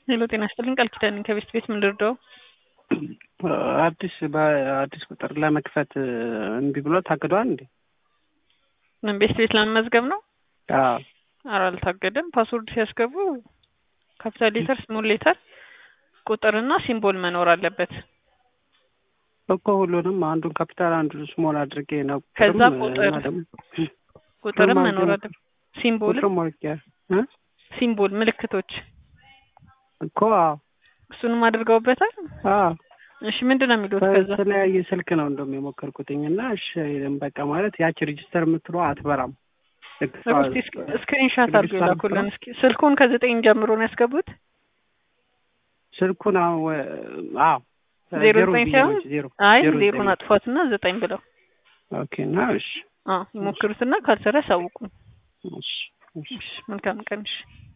ሄሎ ጤና ይስጥልኝ ቃል ኪዳን ነኝ ከቤስት ቤት ምን ልርዳው? አዲስ በአዲስ ቁጥር ለመክፈት እምቢ ብሎ ታግዷል እንዴ? ምን ቤስት ቤት ለመመዝገብ ነው? አዎ ኧረ አልታገደም። ፓስወርድ ሲያስገቡ ካፒታል ሌተር፣ ስሞል ሌተር፣ ቁጥርና ሲምቦል መኖር አለበት። እኮ ሁሉንም አንዱን ካፒታል አንዱን ስሞል አድርጌ ነው። ከዛ ቁጥርም ቁጥር እና ደግሞ ቁጥርም ቁጥርም መኖር አድርጌ- አለበት። ሲምቦል ቁጥርም ሞልቼ እ ሲምቦል ምልክቶች እኮ አዎ እሱንም አድርገውበታል። አዎ እሺ ምንድን ነው የሚሉት? ከዛ በተለያየ ስልክ ነው እንደውም የሞከርኩትኝ እና እሺ በቃ ማለት ያቺ ሬጅስተር የምትለው አትበራም። ልክ እሷ- እስኪ ስክሪንሻት አድርገው ሬጅስተር ይላኩልን። የምትለው እስኪ ስልኩን ከዘጠኝ ጀምሮ ነው ያስገቡት። ስልኩን አዎ አዎ ዜሮ ዜሮ ዘጠኝ ብዬ ሳይሆን ነው እንጂ ዜሮ አይ ዜሮ ዜሮን ዘጠኝ አጥፏትና ዘጠኝ ብለው ኦኬ እና እሺ አዎ ይሞክሩትና ካልሰራ ያሳውቁን። እሺ እሺ እሺ መልካም ቀን። እሺ